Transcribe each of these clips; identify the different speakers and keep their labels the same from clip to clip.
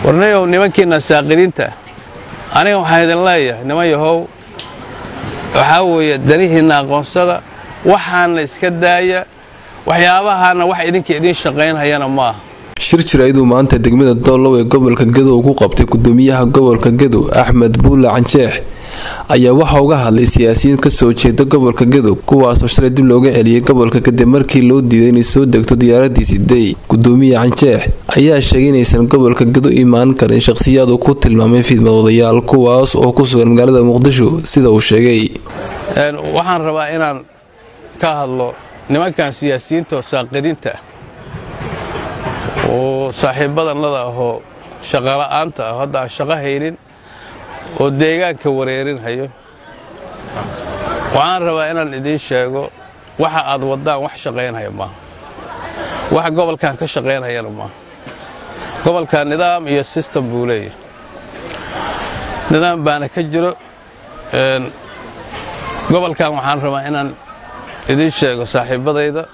Speaker 1: warnayow nimankiina saaqidiinta aniga waxaan idin leeyahay niman yahow waxaa weeye danihiinna aqoonsada waxaana iska daaya waxyaabahaana wax idinka idiin shaqaynhayana maaha
Speaker 2: shir jirayduu maanta degmada doolow ee gobolka gedo ugu qabtay gudoomiyaha gobolka gedo axmed buule canjeex ayaa waxa uga hadlay siyaasiyiin kasoo jeeda gobolka gedo kuwaasoo shalay dib looga celiyay gobolka kadib markii loo diiday inay soo degto diyaaradii siday gudoomiye canjeex ayaa sheegay inaysan gobolka gedo imaan karin shaqhsiyaad uu ku tilmaamay fidmadoodayaal kuwaas oo ku sugan magaalada muqdisho sida uu sheegay
Speaker 1: waxaan rabaa inaan ka hadlo nimankan siyaasiyiinta oo saaqidiinta ah oo saaxiibadannada ahoo shaqola'aanta ah hadda aan shaqo haynin oo deegaanka wareerinhayo waxaan rabaa inaan idiin sheego waxa aad waddaan wax shaqaynhaya maaha wax gobolkan ka shaqaynhayana maaha gobolkan nidaam iyo sistem buu leeyahay nidaam baana ka jiro gobolkan waxaan rabaa inaan idiin sheego saaxiibbadayda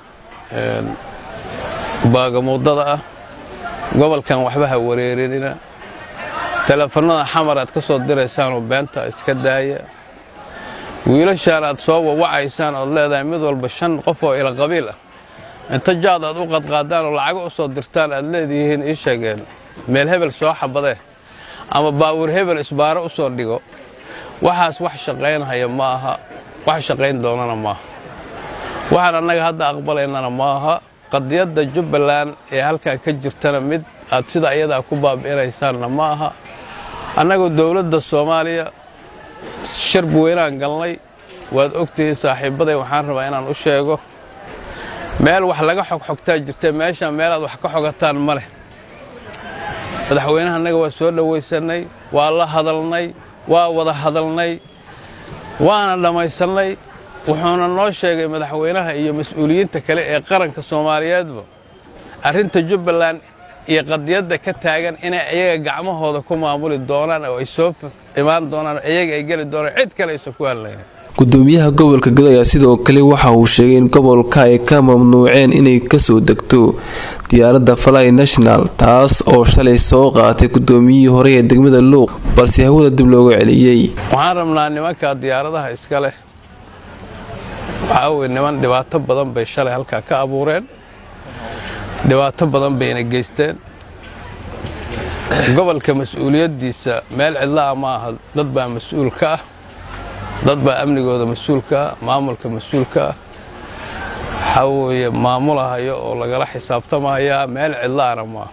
Speaker 1: baagamuudada ah gobolkan waxba ha wareerinina teleefannada xamar aad ka soo diraysaanoo beenta iska daaya wiilashaan aad soo wawacaysaan ood leedahay mid walba shan qof oo ila qabiil ah inta jaad aad u qadqaadaan oo lacago u soo dirtaan aad leedihiin ii sheegeen meel hebel soo xabadee ama baawur hebel isbaaro u soo dhigo waxaas wax shaqaynhaya ma aha wax shaqayn doonana maaha waxaan annaga hadda aqbalaynana ma aha qadiyadda jubbaland ee halkan ka jirtana mid aad sida iyadaa ku baabi'inaysaanna ma aha annagoo dowladda soomaaliya sharb weynaan galnay waad ogtihiin saaxiibbaday waxaan rabaa inaan u sheego meel wax laga xogxogtaa jirta meeshaan meelaad wax ka xogataan ma leh madaxweynaha annaga waa soo dhowaysannay waa la hadalnay waa wada hadalnay waana dhammaysannay wuxuuna noo sheegay madaxweynaha iyo mas-uuliyiinta kale ee qaranka soomaaliyeedba arrinta jubbaland iyo qadiyadda ka taagan inay iyaga gacmahooda ku maamuli doonaan oo ay soo imaan doonaan iyaga ay geli doonaan cid kale aysan ku hadlaynin
Speaker 2: gudoomiyaha gobolka gedo ayaa sidoo kale waxa uu sheegay in gobolka ay ka mamnuuceen inay kasoo degto diyaaradda fly national taas oo shalay soo qaatay gudoomiyihii hore ee degmada luuq balse hawada dib looga celiyey
Speaker 1: waxaan rabnaa nimanka diyaaradaha iska leh waxaa weye niman dhibaato badan bay shalay halkaa ka abuureen dhibaato badan bayna geysteen gobolka mas-uuliyaddiisa meel cidla'a ma aha dad baa mas-uul ka ah dad baa amnigooda mas-uul ka ah maamulka mas-uul ka ah waxaa weeye maamulahayo oo lagala xisaabtamayaa meel cidla'ana maaha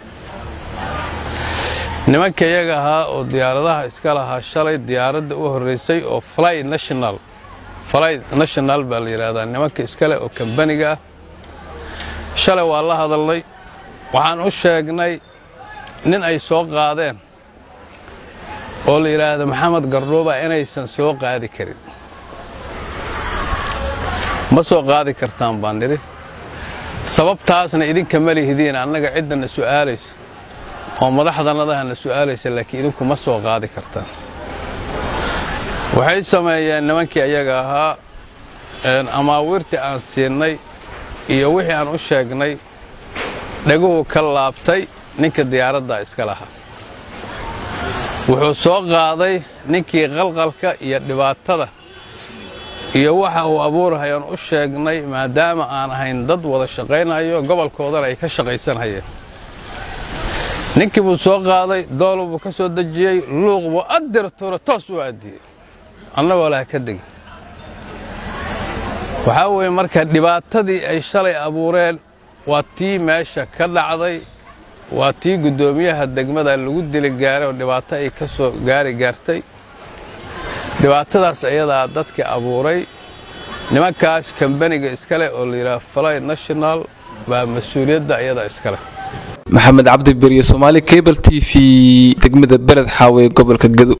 Speaker 1: nimanka iyaga ahaa oo diyaaradaha iska lahaa shalay diyaaradda u horraysay oo fly national fly national baa la yidhaahdaa nimanka iskale oo kambaniga ah shalay waa la hadalnay waxaan u sheegnay nin ay soo qaadeen oo la yidhaahdo maxamed gardhuuba inaysan soo qaadi karin ma soo qaadi kartaan baan nidhi sababtaasna idinka ma lihidiin annaga ciddana su'aalaysa oo madaxdannadahana su'aalaysa laakiin idinku ma soo qaadi kartaan waxay sameeyeen nimankii ayaga ahaa amaawiirtii aan siinay iyo wixii aan u sheegnay dhaguhu ka laabtay ninka diyaaraddaa iska lahaa wuxuu soo qaaday ninkii qalqalka iyo dhibaatada iyo waxa uu abuurahayaan u sheegnay maadaama aan ahayn dad wada shaqaynayo gobolkoodana ay ka shaqaysanhayeen ninkii buu soo qaaday doolu buu ka soo dejiyey luuq buu addirtuura toos u aadiyey annagoo laha ka degin waxaa weeye marka dhibaatadii ay shalay abuureen waa tii meesha ka dhacday waa tii guddoomiyaha degmada lagu dili gaaray oo dhibaato ay ka soo gaari gaartay dhibaatadaas ayadaa dadka abuuray nimankaas kambaniga iskale oo la yidhaha fly national baa mas-uuliyadda ayadaa iskaleh
Speaker 2: maxamed cabdi beriye soomaali cable t v degmada beled xaawe gobolka gedo